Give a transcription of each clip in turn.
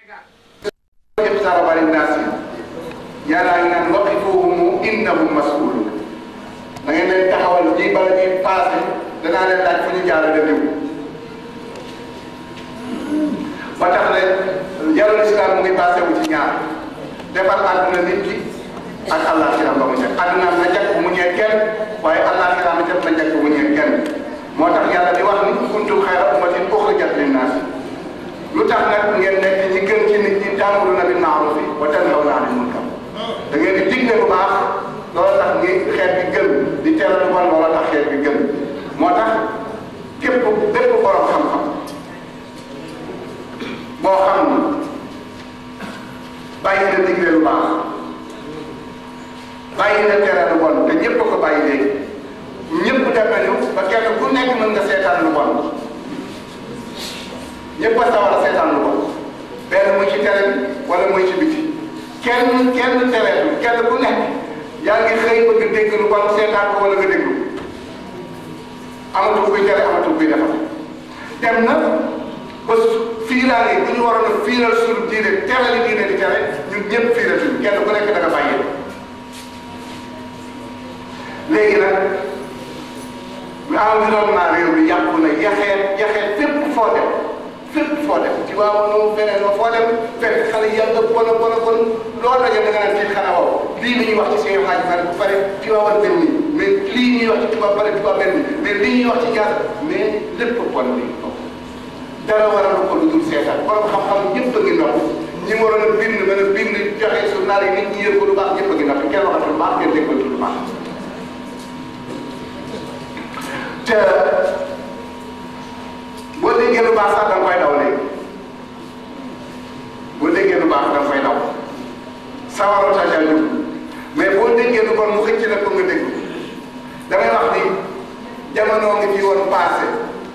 اقترب للناس yàlla ngi naan waqifuhum innahum mas'ulun da ngeen leen taxawal ji bala ñuy passé danaa leen laaj fu ñu jaarale diw ba tax ne jarul islam mu ngi passé wu ci ñaar defar àdduna nit ki ak àllaaxira ba mu ñëw àdduna na jag bu mu ñëw kenn waaye àllaaxira na jag na jag bu mu ñëw kenn moo tax yàlla di wax ni kuntum xayra ummatin uxrijat linnaas lu tax nag ngeen nekk ñi gën ci nit ñi ta'muruna bil ma'ruf wa tanhawna 'anil munkar da ngeen di digle bu baax loolu tax ñi xeet bi gën di tere lu bon loolu tax xeet bi gën moo tax képp bépp borom xam-xam boo xam ni bàyyi na digle lu baax bàyyi na tere lu bon te ñëpp ko bàyyi léegi ñëpp dem nañu ba kenn ku nekk mën nga seetaan lu bon ñëpp a sawar a seetaan lu bon benn muy ci tere bi wala muy ci biti kenn kenn tereetul kenn ku nekk yaa ngi xëy bëgg dégg lu bon seetaan ko wala nga déglu amatul kuy tere amatul kuy defar dem na ba fiiraale bu ñu waroon a fiiral suñu diine tere li diine di tere ñun ñëpp fiiratuñu kenn ku nekk da nga bàyyi léegi nag environnement réew mi yàqu na yaxeet yaxeet fépp foo dem fépp foo dem ci waaw noonu feneen ma foo dem fekk xale yàlla bon a bon a bon loolu la ñu nga naan kii xanaa waaw lii la ñuy wax ci seen xaaj ma bu pare ci waawal benn ni mais lii ñuy wax ci tubaab pare tubaab benn ni mais lii ñuy wax ci jaar mais lépp bon bi dara waral ko lu dul seetaan borom xam-xam ñëpp a ngi noppi ñi waroon a bind mën a bind joxe journal yi nit ñi yër ko lu baax ñëpp a ngi noppi kenn waxatul lu baax kenn déggatul lu baax te boo déggee lu baax sax da nga koy daw léegi boo déggee lu baax da nga koy daw sawaroo ta jàng mais boo déggee lu bon mu xëcc la ko nga dégg damay wax ni jamono ngi fi woon passé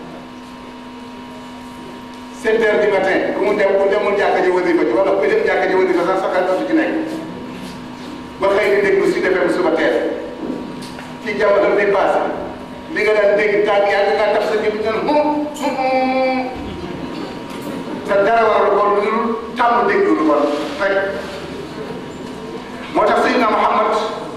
sept heures du matin ku mu dem ku demul jàkka ji wasifa ji wala ku dem jàkka ji wasifa sax sa xel dootu ci nekk ba xëy di déglu si defee suba teel ci jamono bi passé li nga daan dégg tàgg yaa ngi tax sa ji bi naan hum hum te dara waral ko lu dul tàmm déglu lu bon rek moo tax Seydina Muhammad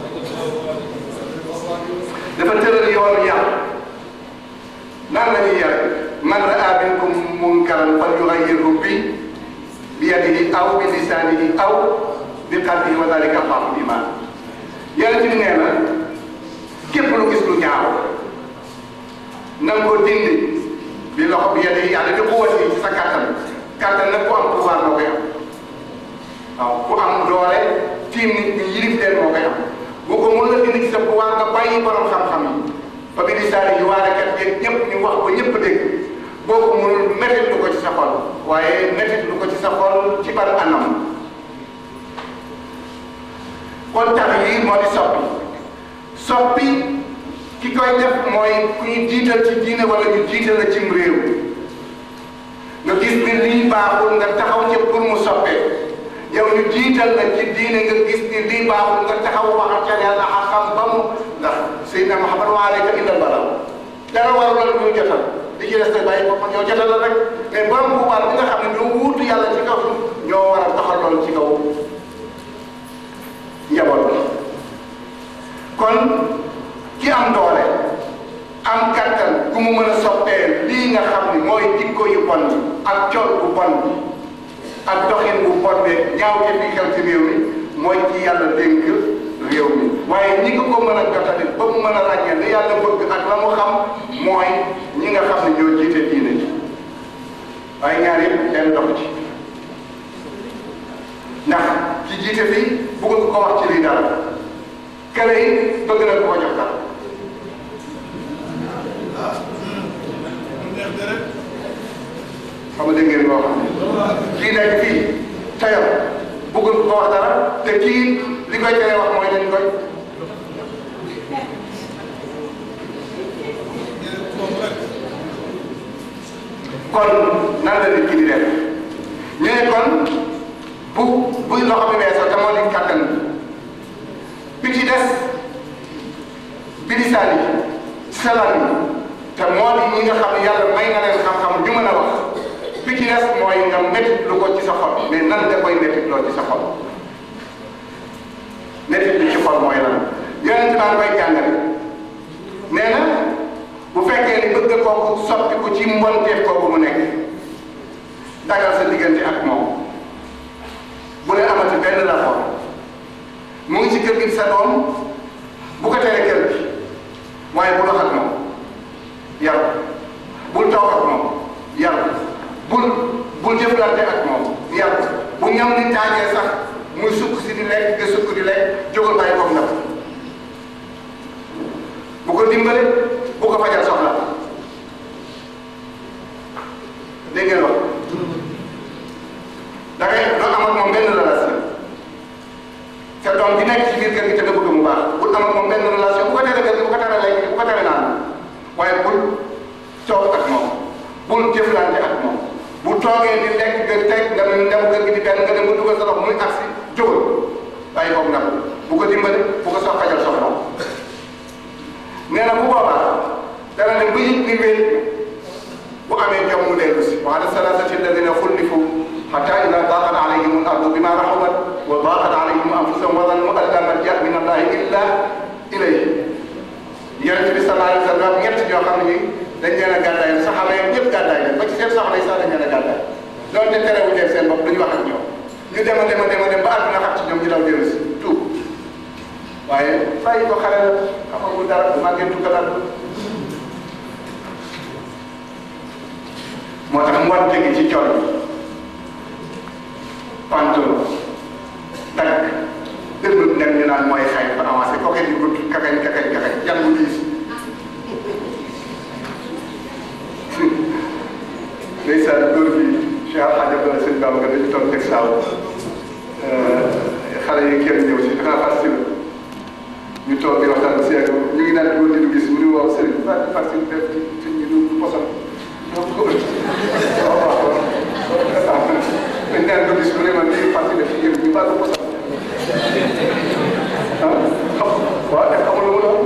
dafa tëral yoonu yar nan la ñuy yar man raa minkum munkaran falyughayyirhu bi bi yadihi aw bi lisanihi aw bi qalbihi wa dhalika ad'afu l-iman yàlla ci nee na képp lu gis lu ñaaw na nga ko dindi bi loxo bi yadihi yàlla di quwwati ci sa kattan kattan nag ku am pouvoir moo koy am waaw ku am doole tiim nit ñi yilif leen moo koy am bu ko mën la dindi ci sa pouvoir nga bàyyi borom xam-xam yi fa bi lisaani yi waarekat yeeg ñëpp ñu wax ko ñëpp dégg boo ko mënul métit lu ko ci sa xol waaye métit lu ko ci sa xol ci ban anam kon tax yi moo di soppi soppi ki koy def mooy ku ñu jiital ci diine wala ñu jiital la cim réew nga gis ni lii baaxul nga taxaw ci pour mu soppee yow ñu jiital la ci diine nga gis ni lii baaxul nga taxaw waxal ca yàlla xam ba mu ndax Seydina Muhammad wa alayka illa balaw dara waru la ñu jotal li ci des nag bàyyi ko ñoo jotal la rek mais borom pouvoir bi nga xam ne ñoo wuutu yàlla ci kaw ñoo war a doxal loolu ci kaw njaboot bi kon ki am doole am kattan ku mu mën a soppee lii nga xam ni mooy jikko yu bon bi ak col bu bon bi ak doxin bu bon bi ñaaw te fi xew ci réew mi mooy ci yàlla dénk réew mi waaye ñi ko ko mën a jotali ba mu mën a ràññee li yàlla bëgg ak la mu xam mooy ñi nga xam ne ñoo jiite diine ji waaye ñaar yëpp benn dox ci ndax ci jiite fii bëggul ko wax ci lii dara kële yi bëgg na koo jox dara xam nga dégg ngeen koo xam ne kii nekk fii tayam bëggul ko wax dara te kii li koy tere wax mooy dañ koy kon nan la nit ki di def ñu ne kon bu bu loxo bi weesoo te moo di kàttan bi ci des bi di saali salaan yi te moo di ñi nga xam ne yàlla may na leen xam-xam ju mën a wax bi ci des mooy nga métti lu ko ci sa xol mais nan nga koy métti loo ci sa xol métti lu ci xol mooy lan yonent baa koy jàngale nee na bu fekkee ni bëgg kooku soppi ko ci mbonteef kooku mu nekk dagal sa diggante ak moom bu leen amati benn rapport mu ngi ci kër gi sa doom bu ko tere kër gi waaye bu dox ak moom yar bul toog ak moom yar bul bul jëflante ak moom yar bu ñam ni taajee sax muy sukk si di lekk nga sukk di lekk jógal bàyyi koog ndab bu ko dimbale bu ko fajal soxla dégg ngeen wax da ngay doo am ak moom benn relation sa doom bi nekk ci biir kër gi te nga bëgg mu baax bul am ak moom benn relation bu ko tere kër gi bu ko tere lekk bu ko tere naan waaye bul toog ak moom bul jëflante ak moom bu toogee di lekk nga teg nga dem kër gi di benn nga dem ba dugal sa loxo muy agsi jógal bàyyi koog ndam bu ko dimbale bu ko sox fajal soxla nee na bu boobaa dana ne bu yëg ni wéet bu amee jom mu dellu si wa ala salasati alladina xullifu xata ida daqat alayhim al ardu bima raxubat wa daqat alayhim anfusahum wa zannu an la malja min allahi illa ilayhi yonent bi sallallahu alayhi wa sallam ñett ñoo xam ne dañ leen a gàddaay saxaaba yi ñëpp gàddaay leen ba ci seen soxla yi sax dañ leen a gàddaay doonte terewuñ leen seen bopp duñu wax ak ñoom ñu dem a dem a dem a dem ba àdduna xam ci ñoom ñu daw dellu si tuub waaye bàyyi ko xale la xamagul dara màggentu ko dara moo tax mu war tegi ci col pantalon dagg dëgg nekk ñu naan mooy xay fa avancé koke di gudd kakañ kakañ kakañ yan bu diis ndeysaan góor bi Cheikh Alhaji Abdoulaye Sëñ Baba nga dañu toog teg saaw xale yi kenn ñëw si xanaa fas la ñu toog di waxtaan ba si yàgg ñu ngi naan góor di du gis mu ni waaw sëriñ fa fas yi def ci ci ñu du posam donc waaw waaw dañ naan ko gis mu ne man lii fas yi def ci yëpp ñu baax ko posam ah waaw def xamul lu mu doon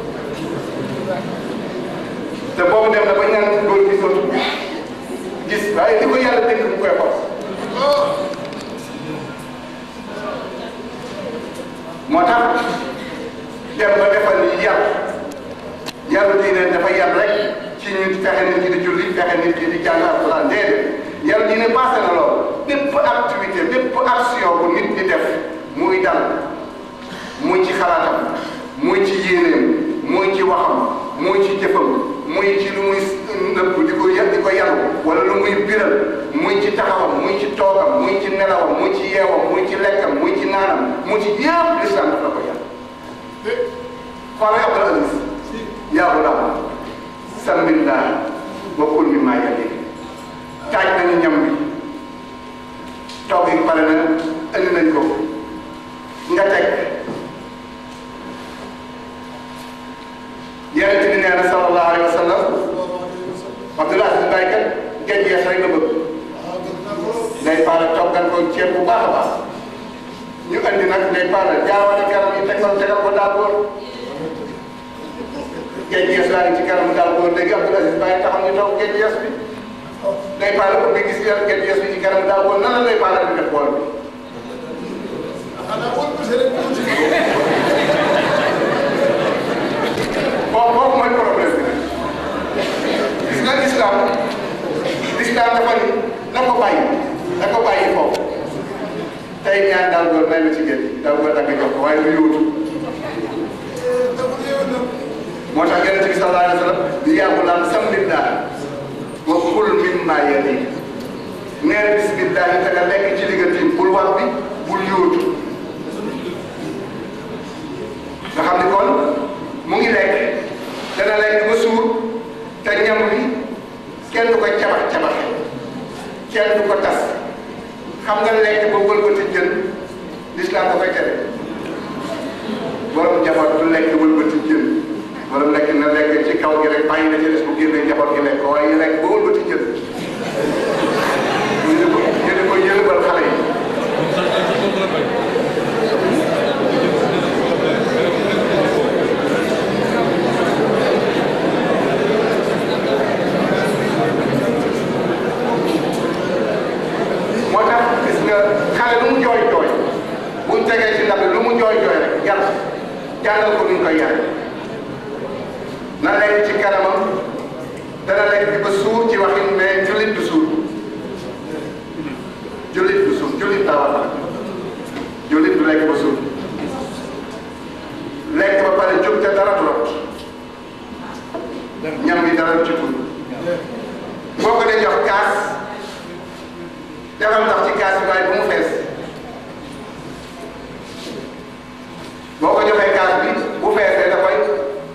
te boobu dem na ba ñaan góor gi sootu gis waaye li ko yàlla dégg mu koy xos moo tax dem ba defal ni yar yaru diine dafa yar rek ci ñu fexe nit ki di julli fexe nit ki di jàng alquran déedéet yaru diine passé na lool bépp activité bépp action bu nit di def muy dal muy ci xalaatam muy ci yéeneem muy ci waxam muy ci jëfam muy ci lu muy nëbb di ko yar di ko yaru wala lu muy biral muy ci taxawam muy ci toogam muy ci nelawam muy ci yeewam muy ci lekkam muy ci naanam muy ci yëpp l'islam daf la ko yar xoolal Abdul Aziz yaa gulaam sambillah wa kul mimma yalik taaj nañu ñam bi toog yi pare na indi nañ ko nga teg yonent bi nee na sallallahu alayhi wa sallam Abdul Aziz Baye kat géej yees rek la bëgg day faral toggal ko ceeb bu baax a baax ñu andi nag day faral jaawale garam yi tegal tegal ko daal góor géej yees laa ngi ci kanamu daal góor léegi Abdul Aziz Baye taxaw ñu toog géej yees bi day faral ubbi gis yàlla géej yees bi ci kanamu daal góor nan la day faral di def bool bi. boobu boobu mooy problème bi gis nga l'islam l'islam dafa ni na ko bàyyi na ko bàyyi foofu tey ñaan daal góor may ma ci géej daal góor dagg jox ko waaye lu yóotu moo tax yonent bi sallallahu alayhi wa sallam di yàggu naan sambillah wa kul mimma yalik neel bismillah te nga lekk ci li nga tiim bul wax bi bul yóotu nga xam ni kon mu ngi lekk dana lekk ba suur te ñam bi kenn du ko cabax cabaxe kenn du ko tas xam nga lekk ba wëlbati jën lislaam da koy tere borom njaboot du lekk wëlbati jën borom lekk na lekk ci kaw gi rek bàyyi na ci des bu génnee njaboot gi lekk ko waaye lekk ba wëlbati jën ñu ne ko ñu ne ko yëlbal xale yi jàngal ko nuñ koy yare na lekk ci kanamam dana lekk ba suur ci waxin mais jullit du suur jullit du suur jullit daa war jullit du lekk ba suur lekk ba pare jóg te dara du rot ñam bi dara du ci tuur boo ko dee jox kaas defal ndox ci kaas bi waaye bu mu fees boo ko joxee kaas bi bu feesee da koy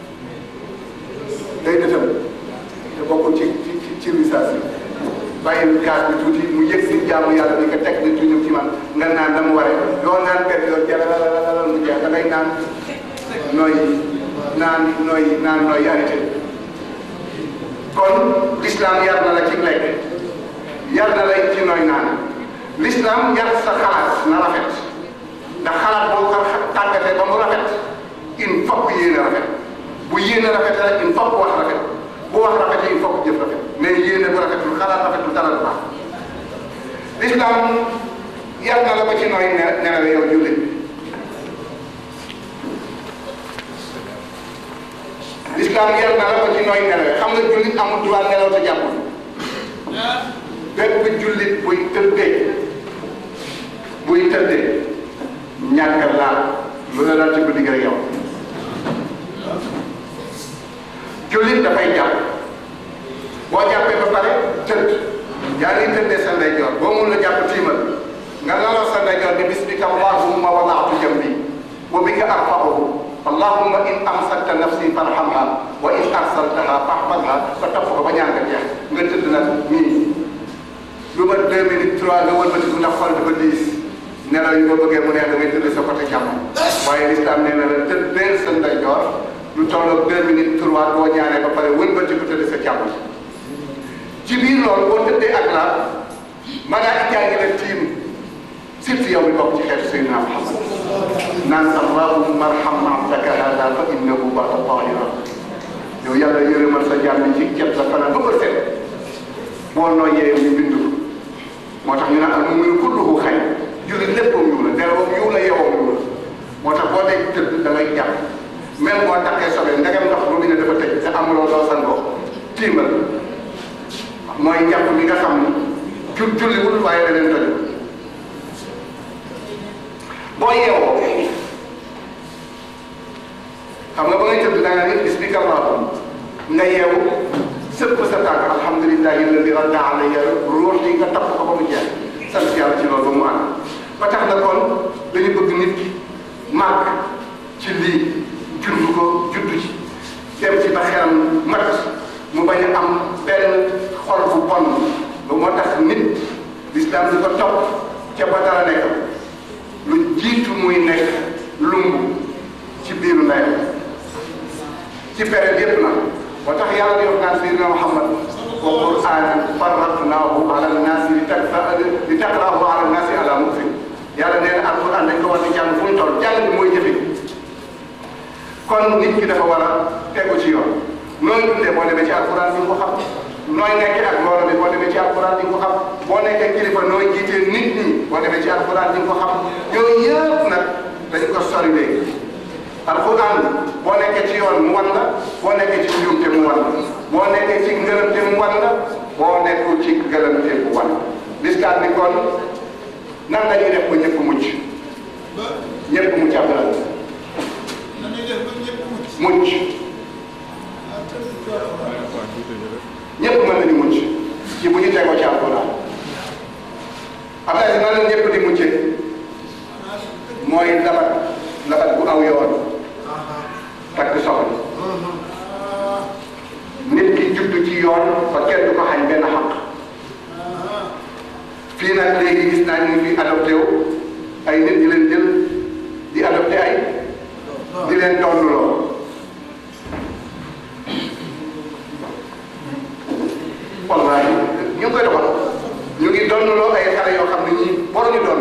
day dëtëm te bokkul ci ci ci ci risaas yi bàyyi kaas bi tuuti mu yëg si jaamu yàlla ni ko teg ni tuñu ci man nga naan na mu waree yoo naan benn yoon jalalalala mu jeex da ngay naan nooy naan nooy naan nooy arrêté kon l'islam yar na la ci lekk yar na la ci nooy naan l'islam yar sa xalaat na rafet ndax xalaat boo ko tàggatee ba mu rafet il faut que yéene rafet bu yéene rafet rek il faut que wax rafet bu wax rafetee il faut que jëf rafet mais yéene bu rafetul xalaat rafetul dara du baax l'islam yar na la ba ci nooy ne nelawe yow jullit l'islam yar na la ba ci nooy nelawe xam nga jullit amul droit nelaw te jàppul bépp jullit buy tëddee buy tëddee ñàkk laal lu la daal ci guddi gi rek yow jullit dafay jàpp boo jàppee ba pare tëdd yaa ngi tëddee sa ndeyjoor boo mun la jàpp tiimal nga laloo sa ndeyjoor ni bismika allahumma wadaatu jambi wa bika arfa'uhu allahumma in amsakta nafsi farhamha wa in arsaltaha fahfazha ba topp ko ba ñaan nga jeex nga tëdd nag nii lu ma deux minutes trois nga wëlbatiku ndax xol dafa diis nelaw yi boo bëggee mu neex da ngay tëdd sa côté càmm waaye l'islam nee na la tëddeel sa ndeyjoor lu tolloog deux minutes trois boo ñaanee ba pare wëlbatiku tëdd sa càmm ci biir loolu boo tëddee ak la malaaka ngi la tiim surtout yow mi bokk ci xeetu Seydina Muhammad naan allahumma arham abdaka hada fa innahu bata tahira yow yàlla yërëmal sa jàmm ci cet la fanaan ba bët set boo nooyee ñu bind ko moo tax ñu naan al mu'minu kulluhu xayr jullit léppam yiw la nelawam yiw la yewam yiw la moo tax boo dee tëdd da ngay jàpp même boo takkee sobe ndegam ndox bu ne dafa tëj te amuloo doo sangoo tiimal mooy njàpp mi nga xam ni jul julliwul waaye da leen toj boo yeewoo xam nga ba ngay tëdd da nga ne bismika allahumma nga yeewu sëpp sa tànk alhamdulillahi alladi radda alayya ruux yi nga tapp ko ba mu jeex sant yàlla ci loolu ba mu ànd ba tax na kon dañu bëgg nit ki màgg ci lii judd ko judd ci dem ci ba xelam mat mu bañ a am benn xol bu bon ba moo tax nit l'islam di ko topp ca ba dara nekk lu jiitu muy nekk lumb ci biiru ndeyam ci période yépp na moo tax yàlla di wax naan Seydina Muhammad wa qur'aanan farraqnaahu ala nnaasi li takfa li taqra'ahu ala nnaasi ala mukfin yàlla nee na alquran dañ ko war di jàng fu mu toll jàng bi mooy jëfe kon nit ki dafa war a tegu ci yoon nooy dundee boo demee ci alquran di nga ko xam nooy nekkee ak mbooloo bi boo demee ci alquran di nga ko xam boo nekkee kilifa nooy jiitee nit ñi boo demee ci alquran di nga ko xam yooyu yëpp nag dañ ko sori léegi alquran boo nekkee ci yoon mu wan la boo nekkee ci njuumte mu wan la boo nekkee ci ngërëmte mu wan la boo nekkul ci ngërëmte mu wan la l'islam bi kon nan la ñuy def ba ñëpp mucc ñëpp mucc am na mucc ñëpp mën nañu mucc ci bu ñu tegoo ci alquran am na si nan la ñëpp di muccee mooy labat labat bu aw yoon takk soxna nit ki judd ci yoon ba kenn du ko xañ benn xaq fii nag léegi gis naa ñu fi adopté wu ay nit di leen jël di adopté ay di leen donnloo wallahi ñu ngi koy doxal ñu ngi donnloo ay xale yoo xam ne ñii waruñu doon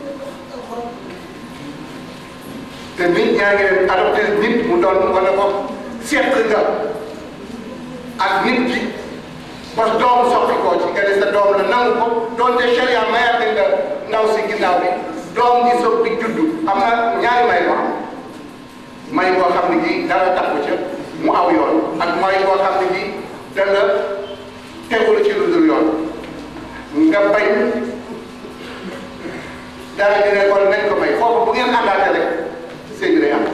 te nit ñaa ngi leen adopté nit mu doon wala boog seet nga ak nit ki ba doom soxla koo ci nga ne sa doom la nangu ko doonte sharia mayaat nañ la ndaw si ginnaaw bi doom ji soog di juddu am na ñaari may ko am may boo xam ne gii dara tax ko ca mu aw yoon ak may boo xam ne gii danga tegul ci lu dul yoon nga bañ dara ñu ne kon nañ ko may foofu bu ngeen àndaate rek sëy bi day am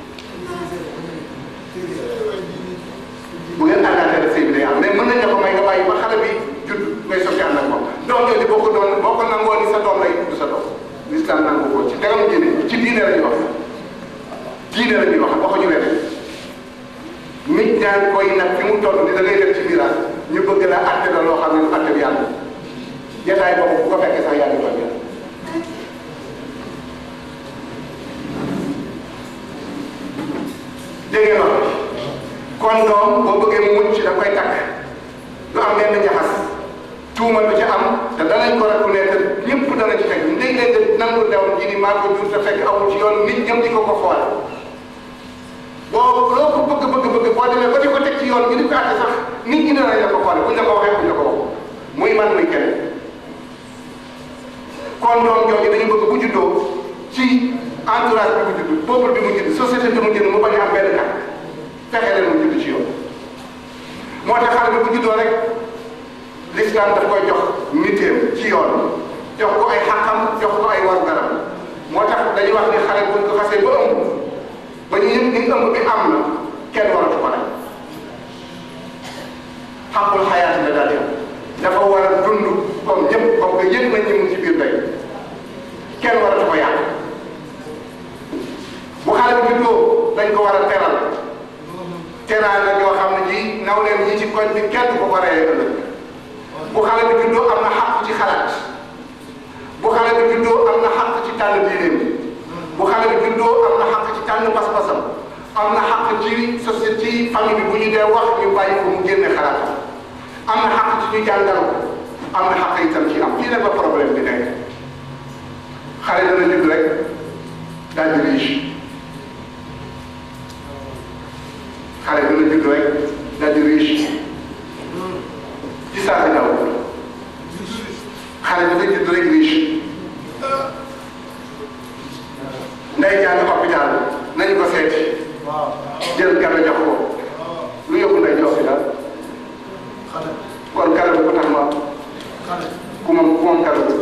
bu ngeen àndaate rek sëy bi day am mais mën nañ la ko may nga bàyyi ba xale bi judd ngay soog ànd ak moom doom jooju boo ko doon boo ko nangoo ni sa doom lay du sa doom l'islam nangu ko ci tegam diine ci diine la ñuy wax diine la ñuy wax waxuñu leen nit ñaan koy nag fi mu toll ni da ngay def ci miraas ñu bëgg la àtte la loo xam ne lu àtte bi yàlla jataay boobu bu ko fekkee sax yaa ngi tooñ yàlla dégg nga kon doom boo bëggee mu mucc da koy takk du am benn ñaxas tuuma du ci am te danañ ko reconnaître ñëpp danañ ci fekk léeg-léeg de nangu dew ji ni maa ko jur te fekk amul ci yoon nit ñëm di ko ko xoole boo loo ko bëgg bëgg bëgg boo demee ba di ko teg ci yoon ñu di ko àtte sax nit ñi danañ la ko xoole buñ la ko waxee buñ la ko wax muy man muy kenn kon doom jooju dañu bëgg bu juddoo ci entourage bi mu judd peuple bi mu judd société bi mu judd mu bañ a am benn kat fexe leen mu judd ci yoon moo tax xale bi bu juddoo rek l'islam daf koy jox niteem ci yoon jox ko ay xàqam jox ko ay war garam moo tax dañuy wax ni xale buñ ko xasee ba ëmb ba ñu yëg ni ëmb bi am na kenn waratu ko rek xaqul xayaati la daal di am dafa war a dund comme ñëpp comme que yëg nañ ñu mu ci biir day kenn waratu ko yàq bu xale bi juddoo dañ ko war a teral teral la yoo xam ne ji naw leen ñi ci koñ bi kenn ko ko reyee ëllëg bu xale bi juddoo am na xàq ci xalaat bu xale bi juddoo am na xàq ci tànn diineem bu xale bi juddoo am na xàq ci tànn pas-pasam am na xàq ci société ci famille bi bu ñu dee wax ñu bàyyi ko mu génne xalaatam am na xàq ci ñu jàngal ko am na xàq itam ci am fii nag la problème bi nekk xale dana judd rek daal di riche xale dana judd rek daal di riche ci saa si daw xale dafay judd rek riche nday jàng hôpital nañu ko seeti jël kado jox ko lu yóbbu nday jox si daal kon kado bu ko tax ma ku moom ku moom kado bi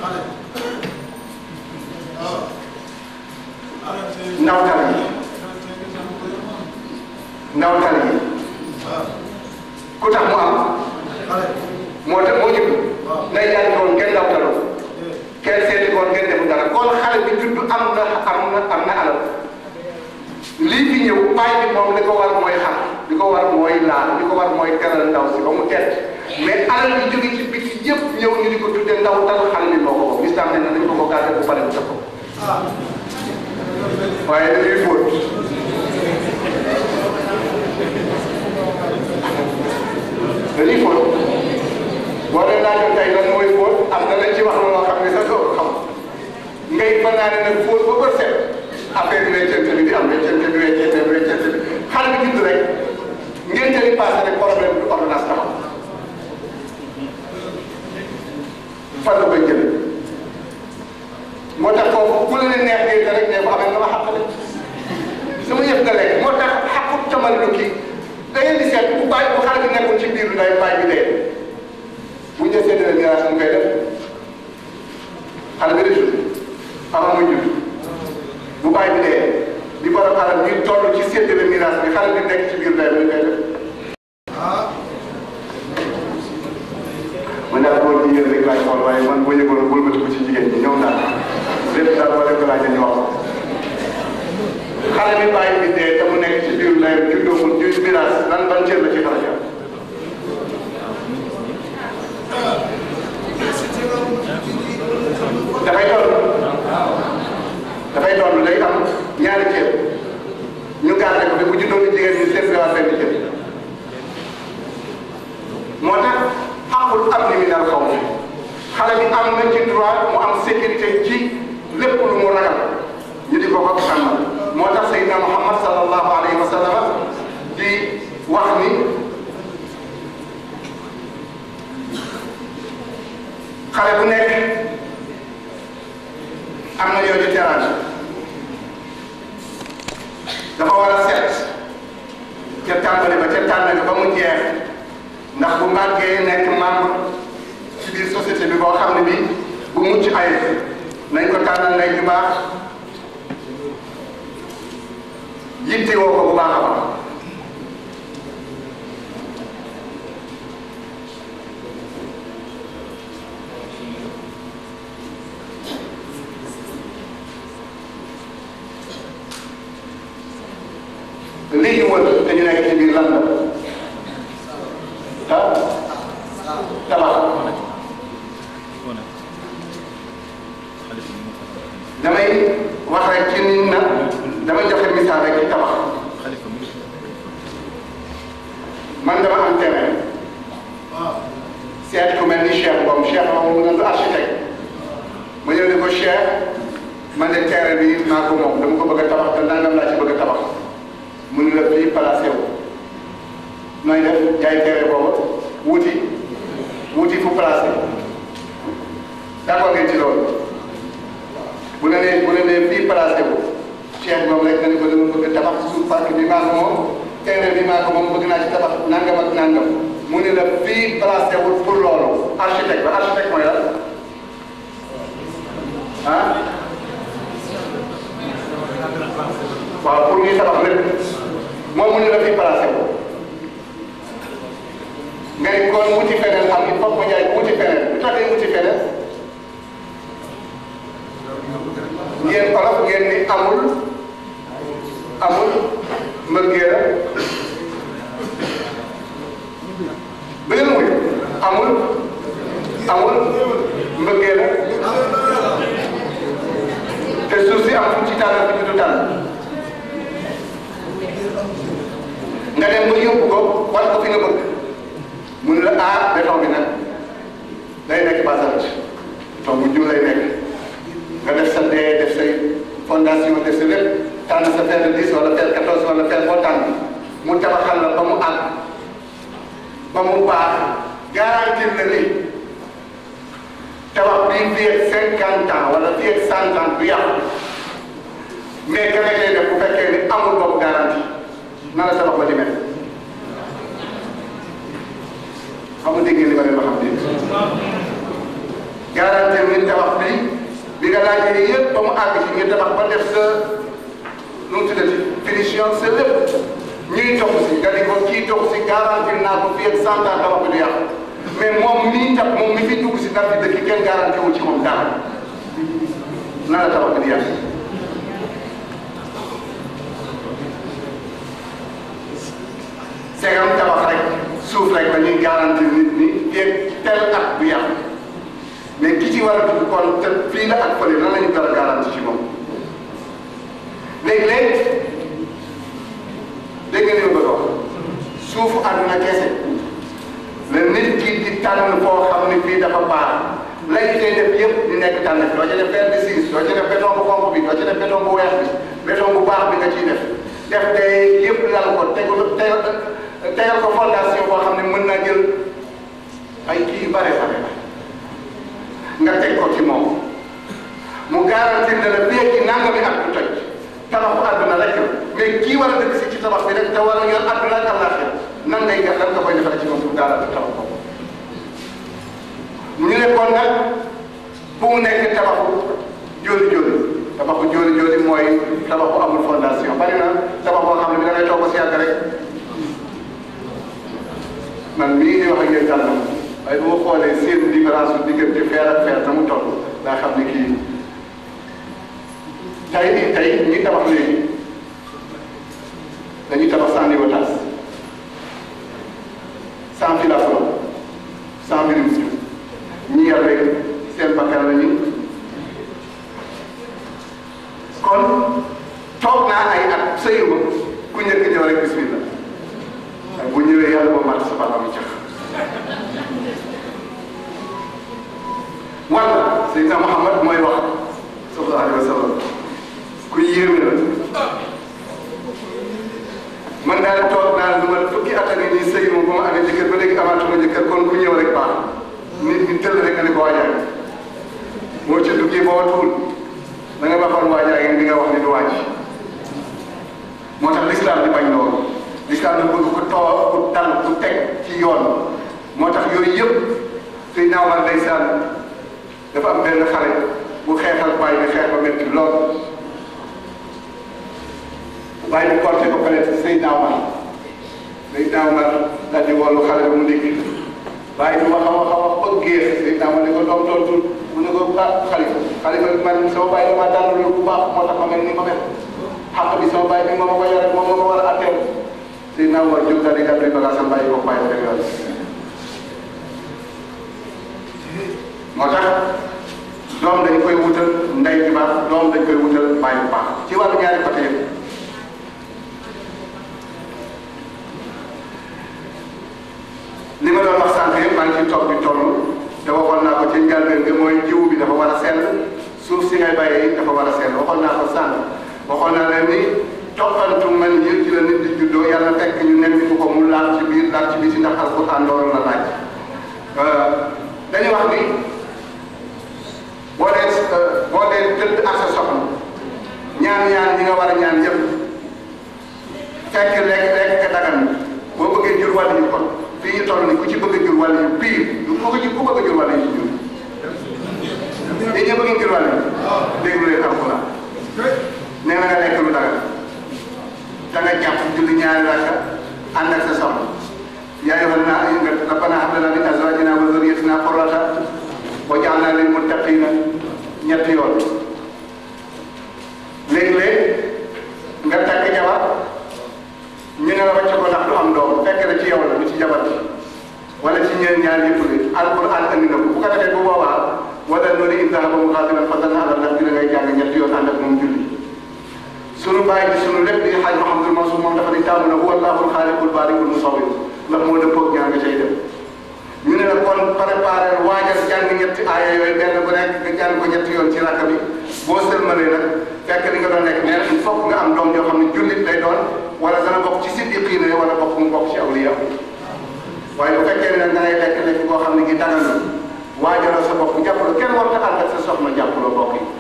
ndawtal yi ndawtal yi ku tax mu am moo tax moo jub nday jàng ko woon kenn ndawtaloo kenn seeti ko woon kenn defu dara kon xale bi judd am na am na am na alal lii fi ñëw baay bi moom li ko war mooy xam li ko war mooy laal li ko war mooy teral ndaw si ba mu tedd mais alal bi jóge ci biti yëpp ñëw ñu di ko tuddee ndaw tal xale bi moo ko moom lislam ne nañ ko ko gàdde bu pare bu ko waaye dañuy fóot dañuy fóot boo leen laajoon tey lan mooy fóot am na lañ ci wax loo xam ne sax doo ko xam ngay fa naa ne nag fóot ba bët set affaire bi weccante bi di am weccante bi weccante bi weccante bi xale bi judd rek ngeen jëli passé rek problème bi ordonnance taxaw fan la koy jëlee moo tax foofu ku la ne neex ngeen rek ne ko amee nga ma xàqale sama yëf nga lekk moo tax xaqut tamal lu kii da ngeen di seet bu bàyyi bu xale bi nekkul ci biir nday bàyyi bi dee bu ñu desee dina miraas mu koy def xale bi di judd avant muy judd bu bàyyi bi dee di borom alal ñuy toll ci séddale miraas bi xale bi nekk ci biir nday bi ñu koy def man daal góor ñi yéen rek laay xool waaye man boo yëgoon bul ma ko ci jigéen ñi ñoom daal lépp daal boo leen ko laajee ñu wax ko xale bi bàyyi bi dee te mu nekk ci biir ndeyam juddoo mu ju miraas lan ban cër la ci xale bi am dafay doon dafay doon day am ñaari cër ñu gardé ko fi bu juddoo ni jigéen ñi seen gawaat benn cër moo tax xaqul am ni minal xaw mi xale bi am na ci droit mu am sécurité ci lépp lu mu ragal ñu di ko ko sàmmal moo tax Seydina Muhammad sallallahu alayhi wa sallam di wax ni xale bu nekk am na yow di teraanga dafa ndax bu màggee nekk membre ci biir société bi boo xam ne bi bu mucc ay nañ ko tànnal ndey ju baax yitte woo ko bu baax a baax lii ñu wër te ñu nekk ci biir lan la ah tabax damay wax rek ci nit na damay joxe misaal rek ci tabax man dama am terrain seet ku mel ni Cheikh moom Cheikh moom mu ne architecte ma ñëw ne ko Cheikh man de terrain bi maa ko moom dama ko bëgg a tabax te nangam laa ci bëgg a tabax mu ne la fii placé wu nooy def jaay terrain boobu wuti wuti fu placé d'accord ngeen ci loolu bu la nee bu la nee fii placé wu Cheikh moom rek nga ne ko dama bëgg a tabax suuf parc bi maa ko moom terrain bi maa ko moom bëgg naa ci tabax nangam ak nangam mu ne la fii placé wul pour loolu architecte ba architecte mooy lan ah waaw pour ñuy tabax lépp moom mu ne la fii placé wu nga ne kon wuti feneen am il faut que jaay wuti feneen bu tax ngay wuti feneen ngeen olof ngeen ni amul amul mbëggeel beneen muy amul amul mbëggeel te suuf si am fu ci tànn fu ci du tànn nga dem ba yóbbu ko war ko fi nga bëgg mu ne la ah béton bi nag day nekk basalte béton bu jur lay nekk nga def sa dee def say fondation def sa lépp tànn sa fer de 10 wala fer 14 wala fer boo tànn mu tabaxal la ba mu àgg ba mu baax garantir la ni tabax bii fii ak cinquante ans wala fii ak cent ans du yàqu mais ka ngay def bu fekkee ni amul boobu garantie na la tabax ba di mel xam nga dégg ngeen li ma leen wax xam dégg garantir ni tabax bi bi nga laajee yëpp ba mu àgg ci nga tabax ba def sa nu mu tuddati finition sa lépp ñuy topp si nga di ko kii topp si garantir naa ko fii ak cent ans tabax bi du yàqu mais moom mii tab moom mi fi dugg si nar bi dëkk kenn garanti wu ci moom dara na la tabax bi di yàqu segam tabax rek suuf rek la ñuy garanti nit ñi fii tel at bu yàqu mais ki ci war a dugg kon te fii la ak fële nan la ñu war a garanti ci moom léeg-léeg dégg nga li ma bëgg a wax suufu àdduna kese la nit ki di tànn foo xam ne fii dafa baax lay tey def yëpp di nekk tànn doo ci def fer de six doo ci def béton bu xonq bi doo ci def béton bu weex bi béton bu baax bi nga ciy def def day yëpp lal ko tegul tegal tegal ko fondation boo xam ne mën naa jël ay kii yu bare bare nga teg ko ci moom mu garantir ne la fii ci nangami at du toj tabaxu àdduna rek la mais kii war a dëkk si ci tabax bi rek te war a yor àdduna ak àllaaxira nan ngay ga lan nga koy defal ci moom pour garantir tabax ko ñu ne kon nag bu mu nekk tabaxu jóoli jóoli tabaxu jóoli jóoli mooy tabaxu amul fondation bari na tabax boo xam ne bi da ngay toog ba si yàgg rek man mii di wax ak yéen tànn waaye bu ma xoolee seen différence su diggante fer ak fer na mu toll daa xam ne kii tey tey ñi tabax léegi dañuy tabax sans niveautage sans fil à flot sans minimum ñi yar rek seen bakkan la ñu kon toog naa ay at sëyuma ku njëkk ñëw rek bismillah waaye bu ñëwee yàlla ba mat sa bala mu cax wala Seydina Muhammad mooy wax sallallahu alayhi wa sallam ku yéeme la man daal toog naa lu ma fukki at a ngi nii sëy moom ba ma amee jëkkër ba léegi amaatuma jëkkër kon ku ñëw rek baax nit ñi tëll rek nga ne ko waajaay boo ca duggee boo tuul da nga baxoon waajaay ngeen di nga wax ni du waaj moo tax l'islam di bañ loolu l'islam di bëgg ku too ku dal ku teg ci yoon moo tax yooyu yëpp suy naawal ndeysaan dafa am benn xale bu xeexal bàyyi bi xeex ba métti lool bàyyi bi porté ko peut être say naawal say naawal daal di wollu xale bi mu ndékki bàyyi bi wax a wax a wax ba géex say naawal ne ko doom tontu mu ne ko ah xalifa xalifa bi man sama bàyyi dama dàll bu baax moo tax ma mel ni ma mel xàq bi sama bàyyi bi moo ma ko yore moom moo ma war a atteel say naawal jóg daal di gàddu bagage am bàyyi ko bàyyi ko dem yoon moo tax doom dañ koy wutal ndey ju baax doom dañ koy wutal baay bu baax ci wàllu ñaari côté yëpp li ma doon wax sànq yëpp maa ngi ciy toog di toll te waxoon naa ko ci njëlbeen bi mooy jiw bi dafa war a sell suuf si ngay bàyyee dafa war a sell waxoon naa ko sànq waxoon naa leen ni toppantu man yi ci la nit di juddoo yàlla fekk ñu nekk ko mu laal ci biir laal ci biir si ndax alquran loolu la laaj dañuy wax ni boo dee boo dee tëdd ak sa soxna ñaan ñaan ñi nga war a ñaan yëpp fekk lekk lekk ka dagan boo bëggee jur wàll yu kon fii ñu toll ni ku ci bëgg a jur wàll yu pire du ku ko ci ku bëgg a jur wàll yu ci jur yéen ñëpp bëgg jur wàll yu déglu leen alxuraan nee na nga lekk lu dagan da nga jàpp julli ñaari rakka ànd ak sa soxna yaa ayyuhan naas rabbanaa hab lanaa min azwaajinaa wa zurriyyatinaa qurrata waj'alnaa lil muttaqiina ñetti yoon léeg-léeg nga takk jabar ñu ne la wàcc ko ndax du am doom fekk na ci yow la du ci jabar bi wala ci ñeen ñaar yëpp li alquran andi na ko bu ko defee bu boobaa wala noonu in zahaba mughadiban fa zanna ala nafsi da ngay jàng ñetti yoon ànd ak moom julli sunu bàyyi bi sunu lépp di xaaj Mouhamadul Mansour moom dafa di taamu na huwa allahul xaaliqul baariqul musawwir ndax moo dëppoog ñaar nga cay dem ñu ne la kon préparé waajal jàng ñetti aaya yooyu benn bu nekk nga jàng ko ñetti yoon ci rakka bi boo sëlmalee nag fekk li nga doon nekk nee na il faut nga am doom yoo xam ne jullit lay doon wala dana bokk ci siddiqiina wala bokk mu bokk ci awliya waaye bu fekkee ne nag da ngay lekk lekk boo xam ne gi dagal na waajaloo sa bopp jàppaloo kenn warta ànd ak sa soxna jàppaloo bokk yi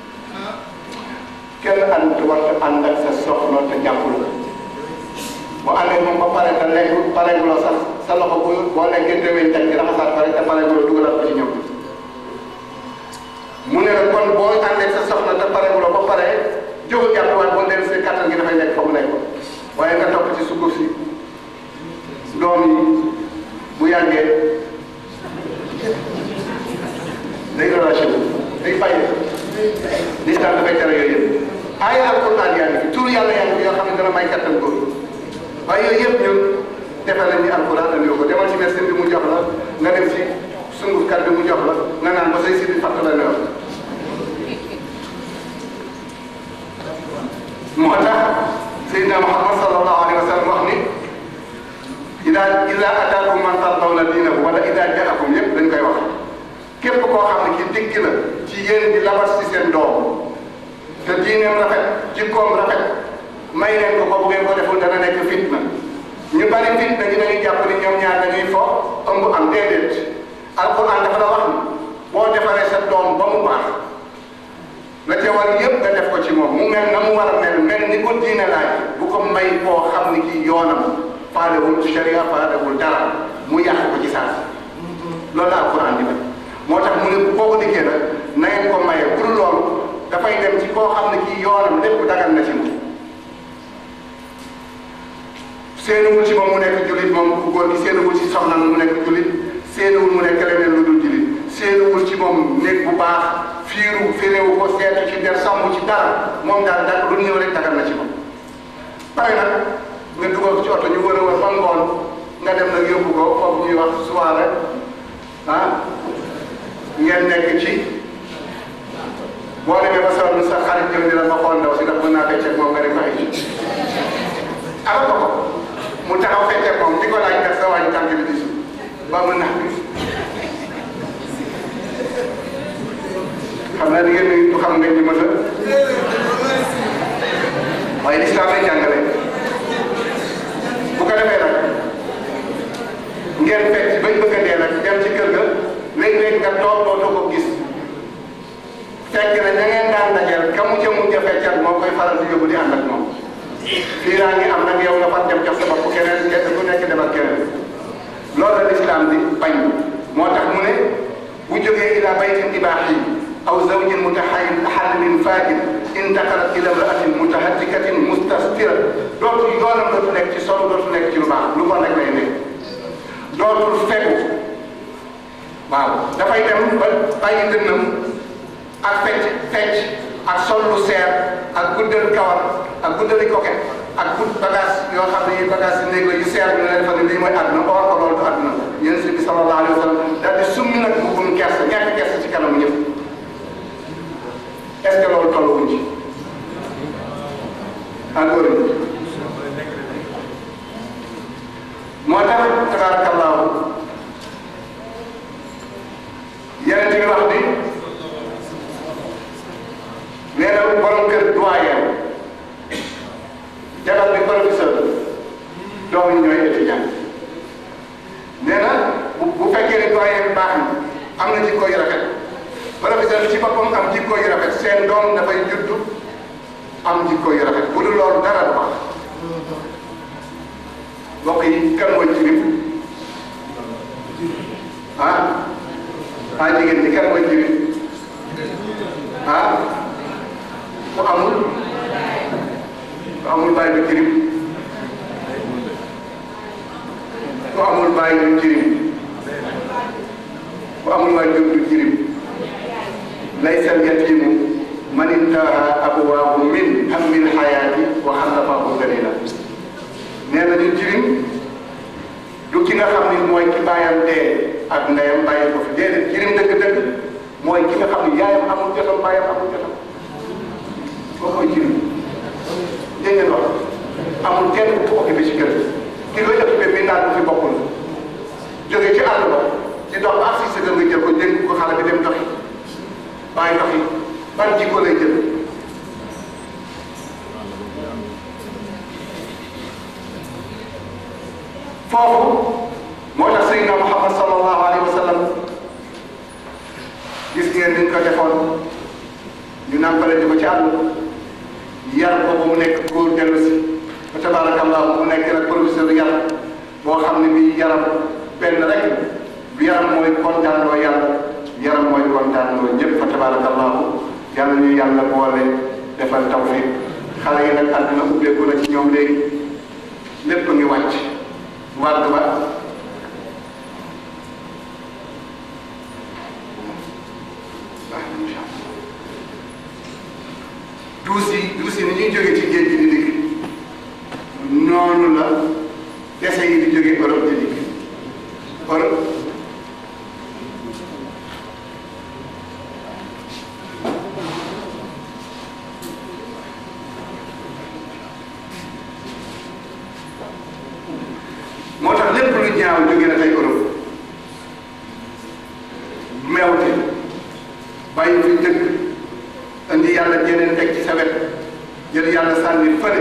kenn ànd warta ànd ak sa soxna te jàppaloo bu àndee moom ba pare te lekk pareeguloo sax sa loxo bu boo lekkee déwén teg ci raxasaat pare te pareeguloo dugalaat ko ci ñoom mu ne la kon boo àndee sa soxna te pareeguloo ba pare jóg jàppiwaat boo dellu si kattan gi dafay nekk fa mu nekk waaye nga topp ci sukuf si doom yi bu yàggee day relâché wu day bàyyi lislam dafay tere yooyu yëpp aaya alquran yaa ngi fi tur yàlla yaa ngi fi yoo xam ne dana may kattan góor waaye yooyu yëpp ñun defe nañ ni alquran andi ko demal ci médecin bi mu jox la nga dem ci sungufkat bi mu jox la nga naan ba say si di fàtt la ne moo tax Seydina Muhammad sallallahu alayhi wa sallam wax ni ida ida ataakum man tardawna diinahu wala ida jaakum yëpp dañ koy wax képp koo xam ne ki dikk na ci yéen di labas ci seen doom te diineem rafet jikkoom rafet may leen ko ko bu ngeen ko deful dana nekk fitna ñu bari fitna ñu dañuy jàpp ni ñoom ñaar dañuy fo ëmb am déedéet alquran dafa la wax ni boo defaree sa doom ba mu baax la ca war yëpp nga def ko ci moom mu mel na mu war a mel mel ni ko diine laaj bu ko may koo xam ni kii yoonam faalewul sharia faalewul dara mu yàq ko ci saa si loolu la alquran di def moo tax mu ne boo ko dikkee nag na ngeen ko maye pour loolu dafay dem ci koo xam ne kii yoonam lépp dagal na ci moom seenuwul ci moom mu nekk jullit moom ku góor gi seenuwul ci soxnaam mu nekk jullit seenuwul mu nekk leneen lu dul jullit seenuwul ci moom néeg bu baax fiiru firéewu ko seetu ci der sàmm ci dara moom daal da lu ñëw rek dagal na ci moom pare nag nga dugal ko ci oto ñu wër a wër ba ngoon nga dem nag yóbbu ko foofu ñuy wax soirée ah ngeen nekk ci boo demee ba sonn sa xarit jëm di la ma xool ndaw si ndax mën naa fecceeg moom nga ne ko ay ala ko ko mu taxaw fecceeg moom di ko laaj ndax sa wàññi tànk bi di suuf ba mën naa xam naa ni ngeen ni du xam ngeen ni mën a waaye lislaam lay jàngale bu ko defee nag ngeen fekk bañ bëgg a dee nag dem ci kër ga léeg-léeg nga toog dootoo ko gis fekk na ña ngeen daan dajeel ka mu ca mujj a feccal moo koy faral di yóbbu di ànd ak moom fii daa ngi am nag yow nga far dem jox sa bopp keneen kenn ku nekk dem ak keneen loolu la lislaam di bañ moo tax mu ne bu jógee ila baytin ibaahi aw zawjin mutaxallilin faajir intaqalat ila imraatin mutahattikatin mustastira dootul yoonam dootul nekk ci solo dootul nekk ci lu baax lu bon rek lay nekk dootul fekku waaw dafay dem ba bàyyi dënnam ak fecc fecc ak sol lu seer ak guddal kawar ak guddali koket ak gudd bagage yoo xam ne yi bagage yi néeg la yu seer ñu leen fa ne lii mooy àdduna or ko loolu du àdduna yéen si bi sallallahu alayhi wa sallam daal di summi nag mbubbum kersa ñàkk kersa ci kanamu ñëpp est ce que loolu tolluwuñ ci encore ñu moo tax tabarakallahu yeneen ci wax ni nee na borom kër doyen jabar bi professeur doom yi ñooy étudiant nee na bu bu fekkee ne doyen bi baax na am na jikko yu rafet professeur bi ci boppam am jikko yu rafet seen doom dafay juddu am jikko yu rafet bu dul loolu dara du baax mbokk yi kan mooy jirim ah ah jigéen ñi kan mooy jirim ah ku amul ku amul bàyyi du jirim ku amul bàyyi du jirim ku amul waajur du jirim laysa al-yatiimu man intaha abwaahu min hammil hayaati wa xallafahu dalila nee na ñu jirim du ki nga xam ni mooy ki bàyyam dee ak ndeyam bàyyi ko fi déedéet jirim dëgg-dëgg mooy ki nga xam ni yaayam amul jotam bàyyam amul jotam koo koy jirim dégg ngeen wax amul kenn ku ko occupé ci kër ki koy occupé bi naan bu fi bokkul jóge ci àll ba di dox ba ak si sa kër nga jël ko dénk ko xale bi dem doxi bàyyi doxi ban jikko lay jël foofu moo tax Seydina Muhammad sallallahu alayhi wa sallam gis ngeen ni ñu ko defoon ñu nàmpale di ko ci àll yar ko ba mu nekk góor dellu si fa tabarakallah mu nekk nag professeur yar boo xam ne bii yaram benn rek bi yaram mooy kontaanloo yàlla yaram mooy kontaanloo ñëpp fa tabarakallah yàlla ñu yàlla boole defal tawfiq xale yi nag àdduna ubbeeku na ci ñoom léegi lépp ngi wàcc wàgg ba duus yi duus yi ni ñuy jógee ci géej gi di dikk noonu la dese yi di jógee Europe di dikk Europe moo tax lépp lu ñaaw jóge na tey Europe meewte bàyyi fi dëkk indi yàlla jeneen teg ci sa wet jël yàlla sànni fële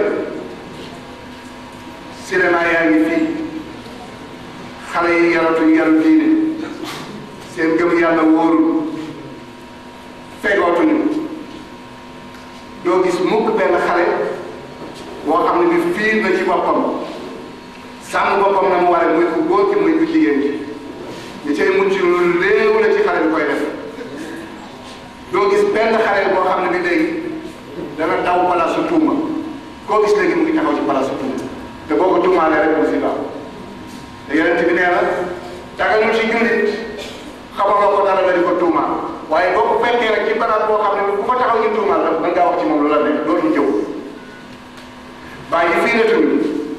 cinéma yaa ngi fii xale yi yaratuñ yaru diine seen gëm yàlla wóorul fegootuñu doo gis mukk benn xale boo xam ne bi fiir na ci boppam sàmm boppam na mu waree muy ku góor ki muy ku jigéen ki ñi cay mucc lu léew la ci xale bi koy def doo gis benn xale boo xam ne bi léegi dana daw palaasu tuuma koo gis léegi mu ngi taxaw ci palaasu tuuma te boo ko tuumaalee rek musiba te yonent bi nee na daganul ci jullit xamaloo ko dara la di ko tuumaal waaye boo ko fekkee rek ci barab boo xam ne bu ko taxaw ñu tuumaal la mën ngaa wax ci moom lu la nekk loolu jëw bàyyi fii la tuuti